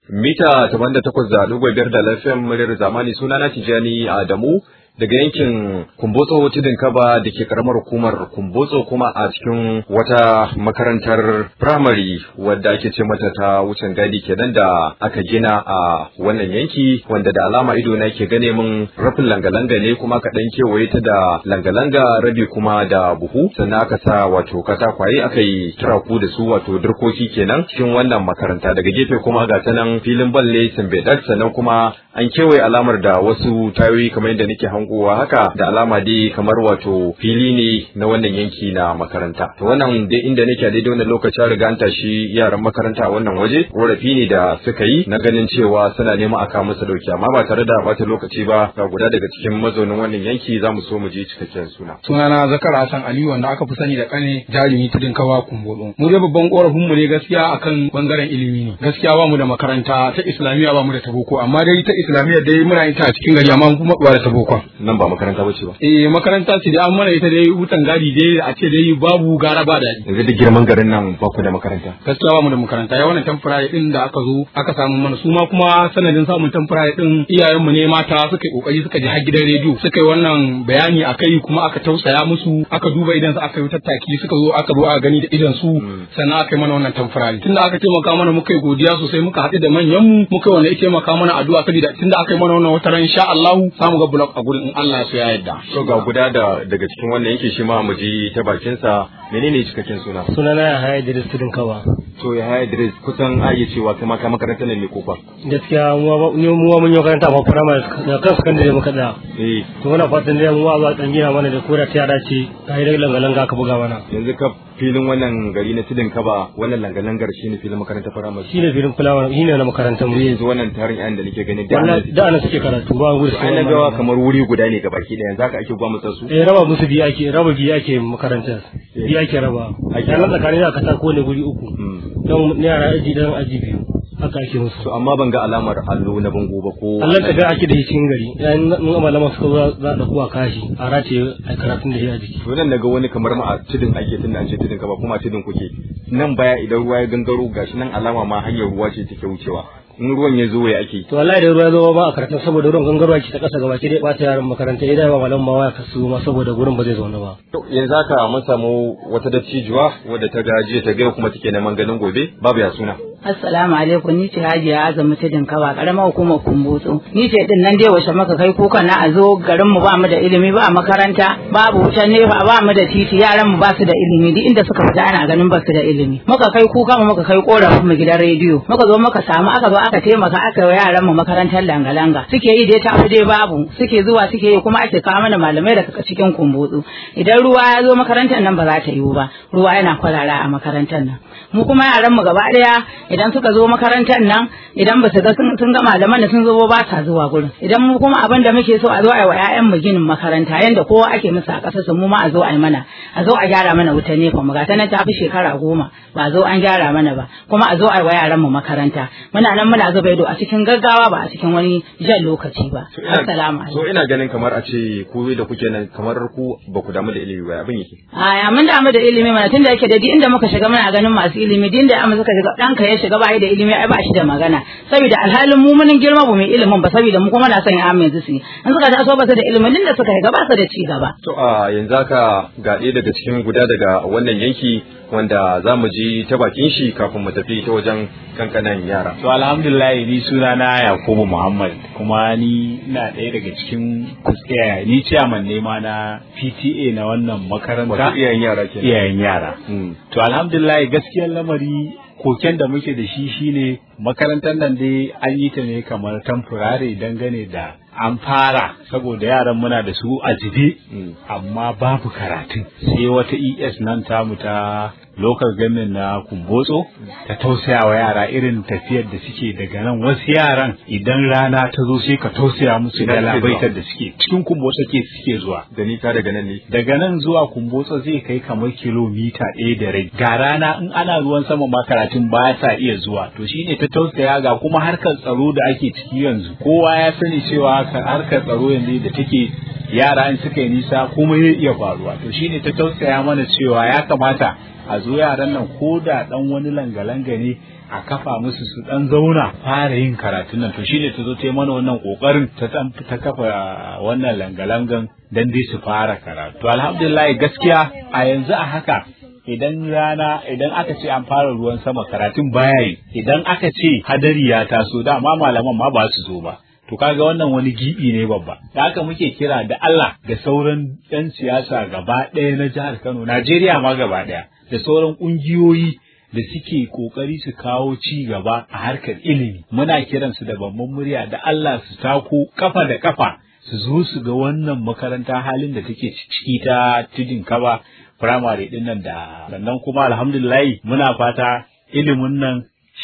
mita 88.5 da lafiyan muryar zamani suna na Tijani Adamu daga yankin Kumbotso Tudun Kaba da ke karamar hukumar Kumbotso kuma a cikin wata makarantar firamare wadda ake ce mata ta wucin gadi kenan da aka gina a wannan yanki wanda da alama ido na ke gane min rafin langa-langa ne kuma ka dan kewaye ta da langa-langa rabi kuma da buhu sannan aka sa wato katakwaye aka yi turaku da su wato dirkoki kenan cikin wannan makaranta daga gefe kuma ga ta nan filin balle Simbedak sannan kuma an kewaye alamar da wasu tayoyi kamar yadda nake hangowa haka da alama dai kamar wato fili ne na wannan yanki na makaranta to wannan dai inda nake a daidai wannan lokaci an riga an tashi yaran makaranta a wannan waje korafi ne da suka yi na ganin cewa suna neman a kawo musu dauki amma ba tare da bata lokaci ba ga guda daga cikin mazaunin wannan yanki za mu so mu je cikakken suna sunana zakar hassan ali wanda aka fi sani da kane jarumi tudun kawa kumbolo mu dai babban korafin mu ne gaskiya akan bangaren ilimi ne gaskiya ba mu da makaranta ta islamiyya ba mu da ta boko amma dai ta islamiyya dai muna yin ta a cikin gari amma kuma ba da ta boko nan ba makaranta ba ce ba eh makaranta ce dai an mana ita dai wutan gadi dai a ce dai babu gara ba daɗi yanzu duk girman garin nan ba ku da makaranta gaskiya ba mu da makaranta ya wannan temporary din da aka zo aka samu mana su ma kuma sanadin samun temporary din iyayenmu ne mata suka yi kokari suka je har gidan rediyo suka yi wannan bayani akai kuma aka tausaya musu aka duba idan su aka yi tattaki suka zo aka zo aka gani da idan su sannan aka yi mana wannan temporary tunda aka taimaka mana muka yi godiya sosai muka haɗu da manyan mu muka wanda ya taimaka mana addu'a saboda tunda aka yi mana wannan wata ran insha Allah samu ga block a gurin in Allah ya so ya yarda to ga guda da daga cikin wannan yanki shi ma mu ji ta bakin sa menene cikakken suna sunana ya haya Idris Tudun Kawa to ya haya Idris kusan ayi cewa kuma ka makarantar nan ne ko ba gaskiya mu mu mun yi makaranta ba primary da kan secondary muka da eh to muna fatan dai mu za dan gina mana da koda ta yada ce kai da langa-langa ka buga mana yanzu ka filin wannan gari na tudun kaba wannan langalangar shine filin makarantar firamare shine filin fulawa shine na makarantar mu yanzu wannan tarin yayin da nake gani da wallahi da ana suke karatu ba gudu ai na gawa kamar wuri guda ne gabaki daya yanzu haka ake gwamnati su eh raba musu biyu ake raba biyu ake makarantar biyu ake raba a nan tsakanin da katako ne guri uku don yara aji dan aji biyu haka ake musu to amma ban ga alamar allo na bango ba ko Allah ka ga ake da shi cikin gari yayin mun malama suka zo za da kuwa kashi a race a karatun da shi a jiki to nan naga wani kamar ma a tudun ake tunda an ce tudun ka ba kuma tudun kuke nan baya idan ruwa ya gangaro gashi nan alama ma hanyar ruwa ce take wucewa in ruwan ya zo ya ake to wallahi da ruwa zo ba a karatun saboda ruwan gangarwa ke ta kasa gaba ki dai bata yaran makaranta idan ba malam ma waya kasu ma saboda gurin ba zai zauna ba to yanzu haka mun samu wata dattijuwa wadda ta gaji ta gaya kuma take neman ganin gobe babu ya suna Assalamu alaikum ni ce Hajiya Azumi ta Dinkawa karamar hukumar Kumbutsu. Ni ce din nan dai washe maka kai kuka na a zo garin mu ba mu da ilimi ba makaranta babu wutan nefa ba mu da titi yaran mu ba su da ilimi duk inda suka fita ana ganin ba su da ilimi. Muka kai kuka mu muka kai korafin mu gidan rediyo. Muka zo muka samu aka zo aka taimaka aka yi yaran mu makarantar langa-langa. Suke yi dai tafi dai babu suke zuwa suke yi kuma ake kawo mana malamai daga cikin Kumbutsu. Idan ruwa ya zo makarantar nan ba za ta yiwu ba. Ruwa yana kwarara a makarantar nan. Mu kuma yaran mu gaba daya idan suka zo makarantar nan idan ba su ga sun ga malaman da sun zo ba sa zuwa gurin idan mu kuma abin da muke so a zo a yi wa ƴaƴan mu ginin makaranta yanda kowa ake musu a ƙasar su mu ma a zo a yi mana a zo a gyara mana wuta nefa mu ga ta nan ta fi shekara goma ba a zo an gyara mana ba kuma a zo a yi wa yaran mu makaranta muna nan muna zuba ido a cikin gaggawa ba a cikin wani jan lokaci ba assalamu alaikum so ina ganin kamar a ce ku da kuke nan kamar ku ba ku damu da ilimi ba abin yake a ya mun damu da ilimi mana tunda yake da inda muka shiga muna ganin masu ilimi din da amma suka shiga ɗanka ya shiga ba da ilimi ai ba shi da magana saboda alhalin mu mun girma ba mai ilimin ba saboda mu kuma na son ya yanzu su in suka taso ba su da ilimin din da suka shiga ba su da ci gaba to a yanzu haka ga ɗaya daga cikin guda daga wannan yanki wanda za mu ji ta bakin shi kafin mu tafi ta wajen kankanan yara to alhamdulillah ni suna na Yakubu Muhammad kuma ni na ɗaya daga cikin kuskiya ni chairman ne ma na PTA na wannan makaranta wato iyayen yara kenan iyayen yara to alhamdulillah gaskiyar lamari koken da muke da shi shine makarantar nan dai an yi ta ne kamar temporary dangane da an fara saboda yaran muna da su a jibe amma babu karatun sai wata es nan tamu ta local government na kumbotso ta tausaya wa yara irin tafiyar da suke daga nan wasu yaran idan rana ta zo sai ka tausaya musu da labaitar da suke cikin kumbotso ke suke zuwa da nita daga nan ne daga nan zuwa kumbotso zai kai kamar kilomita ɗaya da rai ga rana in ana ruwan sama ma karatun ba sa iya zuwa to shine ta tausaya ga kuma harkar tsaro da ake ciki yanzu kowa ya sani cewa harkar tsaro yanzu da take yara in suka yi nisa kuma zai iya faruwa to shine ta tausaya mana cewa ya kamata a zo yaran nan ko da dan wani langa-langa ne a kafa musu su dan zauna fara yin karatun nan to shine ta zo ta yi mana wannan kokarin ta ta kafa wannan langa-langan dan dai su fara karatu to alhamdulillah gaskiya a yanzu a haka idan rana idan aka ce an fara ruwan sama karatun baya yi idan aka ce hadari ya taso dama malaman ma ba su zo ba to kaga wannan wani gibi ne babba da haka muke kira da Allah da sauran yan siyasa gaba ɗaya na jihar Kano Najeriya ma gaba ɗaya da sauran ƙungiyoyi da suke kokari su kawo ci gaba a harkar ilimi muna kiransu da babban murya da Allah su tako kafa da kafa su zo su ga wannan makaranta halin da take ciki ta tudin kaba firamare din nan da sannan kuma alhamdulillah muna fata ilimin nan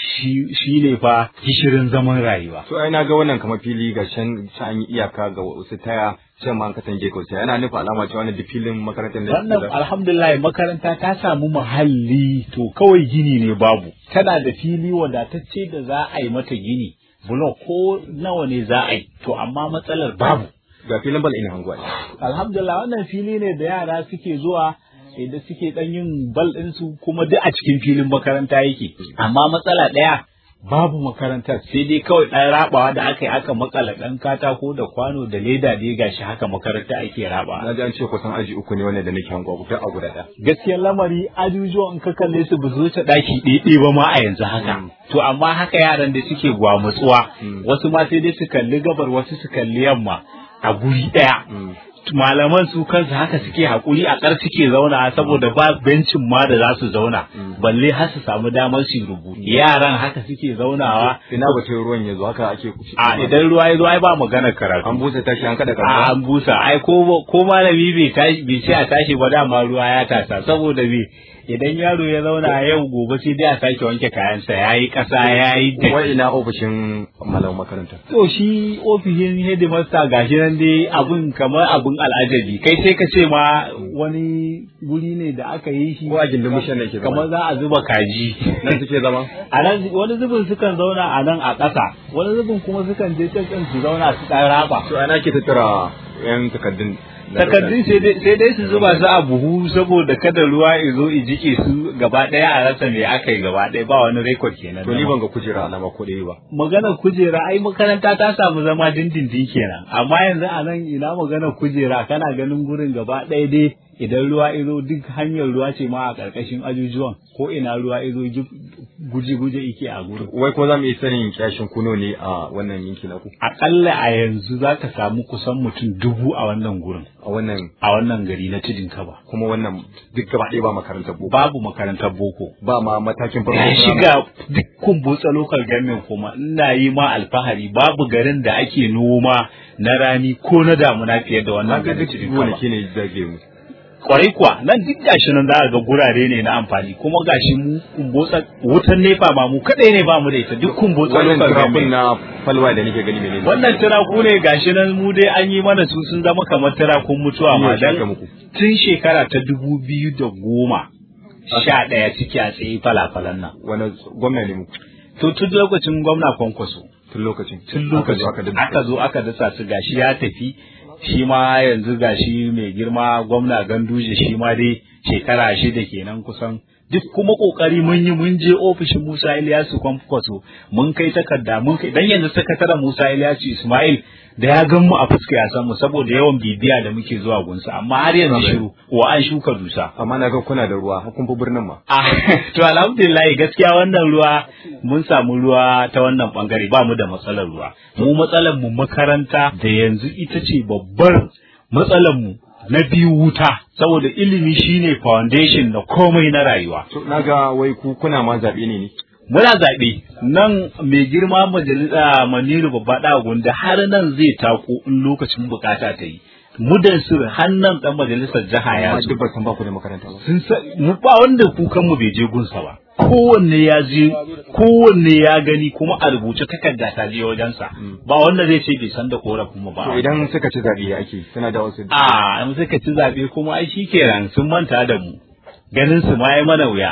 shi ne fa gishirin zaman rayuwa. To ai na ga wannan kamar fili ga can an yi iyaka ga wasu taya can ma an katange kausa yana nufa alama cewa wannan filin makarantar da Wannan alhamdulillah makaranta ta samu muhalli to kawai gini ne babu. Tana da fili wadatacce da za a yi mata gini. Bulo ko nawa ne za a yi to amma matsalar babu. Ga filin bal ina hanguwa. Alhamdulillah wannan fili ne da yara suke zuwa da suke dan yin bal ɗinsu kuma duk a cikin filin makaranta yake amma matsala ɗaya babu makarantar sai dai kawai ɗan rabawa da aka yi aka makala ɗan katako da kwano da leda da ya gashi haka makaranta ake raba Na ji an ce kusan aji uku ne wannan da nake hanguwa duk a guda ɗaya. gaskiyar lamari ajujuwan in ka kalle su ba su wuce ɗaki ɗaiɗai ba ma a yanzu haka to amma haka yaran da suke gwamutsuwa wasu ma sai dai su kalli gabar wasu su kalli yamma a guri ɗaya malaman su kansu haka suke hakuri a ƙar suke zauna saboda ba bencin ma da za su zauna balle har su samu damar su rubutu yaran haka suke zaunawa Ina batun ruwan yanzu haka ake kuci. a idan ruwa ya zo ai ba magana karatu An busa tashi an kada a kan. an busa ai ko ko malami bai tashi bai ce a tashi ba dama ruwa ya tasa saboda me idan yaro ya zauna yau gobe sai dai a sake wanke kayansa yayi kasa yayi datti Wai ina ofishin malamin makaranta. To shi ofishin headmaster gashi nan dai abun kamar abun al'ajabi kai sai ka ce ma wani guri ne da aka yi shi Ko a gindin bishan ne ke zama. kamar za a zuba kaji Nan suke zama. a nan wani zubin sukan zauna a nan a ƙasa wani zubin kuma sukan je can can su zauna su ɗan raba To ana ke tattara yan takardun. takardun sai dai sai dai su zuba su a buhu saboda kada ruwa ya zo ya jike su gaba ɗaya a rasa me aka yi gaba ɗaya ba wani rekod kenan To ni ban ga kujera alama ko ɗaya ba. maganar kujera ai makaranta ta samu zama dindindin kenan amma yanzu a nan ina maganar kujera kana ganin gurin gaba ɗaya dai idan ruwa izo duk hanyar ruwa ce ma a ƙarƙashin ajujuwan ko ina ruwa izo guje-guje ike a gurin Wai ko za mu iya sanin kyashin kuno ne a wannan yanki na ku? aƙalla a yanzu za ka samu kusan mutum dubu a wannan gurin A wannan a wannan gari na tudun kaba kuma wannan duk gaba ɗaya ba makarantar boko. babu makarantar boko Ba ma matakin farko. ya shiga dukkan botsa local government kuma ina yi ma alfahari babu garin da ake noma na rani ko na damuna fiye da Na wannan ga garin duk tudun kaba gonaki ne zage mu. kwarai kuwa nan duk gashi nan za a ga gurare ne na amfani kuma gashi mu kumbotsa wutan nefa ma mu kadai ne ba mu da ita duk kumbotsa Wannan local turakun government na falwa da nake gani menene? wannan turaku ne gashi nan mu dai an yi mana su sun zama kamar turakun mutuwa ma Shi ne shaka dan muku. tun shekara ta dubu biyu da goma sha ɗaya ciki a tsaye falafalan nan wani gwamna ne muku to tun lokacin gwamna kwankwaso tun lokacin. tun Aka zo lokacin aka dinga- aka zo aka dasa su gashi ya tafi shi ma yanzu gashi mai girma gwamna ganduje shi ma dai shekara shida kenan kusan duk kuma kokari mun yi mun je ofishin Musa Ilyasu Kwankwaso mun kai takarda mun kai dan yanzu sakataren Musa Ilyasu Ismail da ya gan mu a fuska ya san mu saboda yawan bibiya da muke zuwa gunsa amma har yanzu shiru wa an shuka dusa Amma na ga kuna da ruwa har kun fi birnin ma. Ah, to alhamdulillah gaskiya wannan ruwa mun samu ruwa ta wannan bangare ba mu da matsalar ruwa. Mu matsalar mu makaranta da yanzu ita ce babbar matsalar mu na biyu wuta saboda ilimi shine foundation na komai na rayuwa. To na ga wai ku kuna ma zaɓe ne ne. Muna zaɓe nan mai girma majalisa Maniru babba ɗa gunda har nan zai tako in lokacin bukata ta yi. Mudan sir hannan ɗan majalisar jiha ya Amma zo. duk ba san ba ku da makaranta ba. sun sa mu ba wanda kukan mu bai je gunsa ba kowanne ya je kowanne ya gani kuma a rubuce takarda ta je wajensa ba wanda zai ce bai san da korafin mu To ba idan suka ci zaɓe ya ake suna da wasu. a in suka ci zabe kuma ai shikenan sun manta da mu ganin su ma ya mana wuya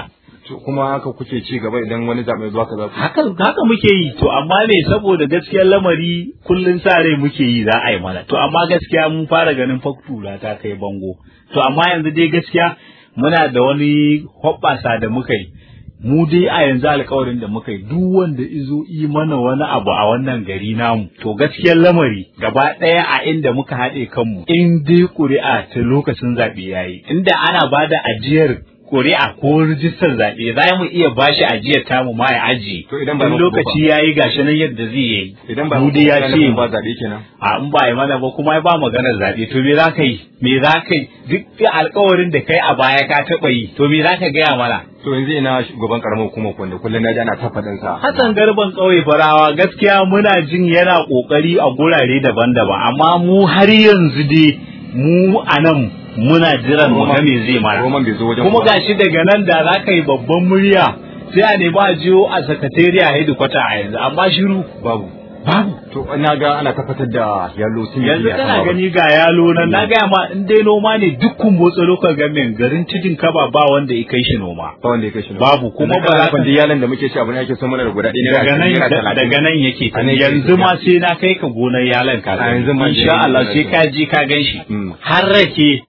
kuma haka kuke ci gaba idan wani zaɓe zuwa ka za ku haka haka muke yi to amma ne saboda gaskiyar lamari kullun sa rai muke yi za a yi mana to amma gaskiya mun fara ganin faktura ta kai bango to amma yanzu dai gaskiya muna da wani hoɓɓasa da muka yi mu dai a yanzu alkawarin da muka yi duk wanda izo yi mana wani abu a wannan gari namu to gaskiyar lamari gaba ɗaya a inda muka haɗe kanmu in dai ƙuri'a ta lokacin zaɓe yayi inda ana bada ajiyar ƙuri'a ko rijistar zaɓe za mu iya bashi ajiyar tamu ma ya ajiye To idan ba in muku lokaci yayi gashi nan yadda zai yi idan ba mu dai ya ce ba zaɓe kenan a in ba yi mana ba kuma ba maganar zaɓe to me za ka yi me za ka yi duk alkawarin da kai a baya ka taɓa yi to me za ka gaya mana to yanzu ina shugaban karamar hukumar wanda kullum na ji ana ta faɗin sa Hassan Garban ƙauye farawa gaskiya muna jin yana ƙoƙari a gurare daban-daban amma mu har yanzu dai mu a nan muna jiran mu ga me zai mana Roman bai zo wajen kuma ku ba. gashi daga nan da za ka yi babban murya sai a nemi a jiyo a sakatariya hedikwata a yanzu amma shiru babu babu to na ga ana tabbatar da yalo sun yi yanzu a kana sama ba. gani ga yalo nan na gaya ma in dai noma ne dukkan motsa lokal gamin garin cikin kaba ba wanda ya kai shi noma ba wanda ya kai shi nan. Babu, kuma Yanzu ba za kana ka- nufin duk yalan da muke ci abu ne ake so mana da guda ɗaya daga nan naira talatin. daga nan yake A nan yake yanzu ma tafiya. sai na kai ka gonar yalan ka A yanzu ma insha da Allah yake sai tafiya. ka ji ka gan shi Mm. har rake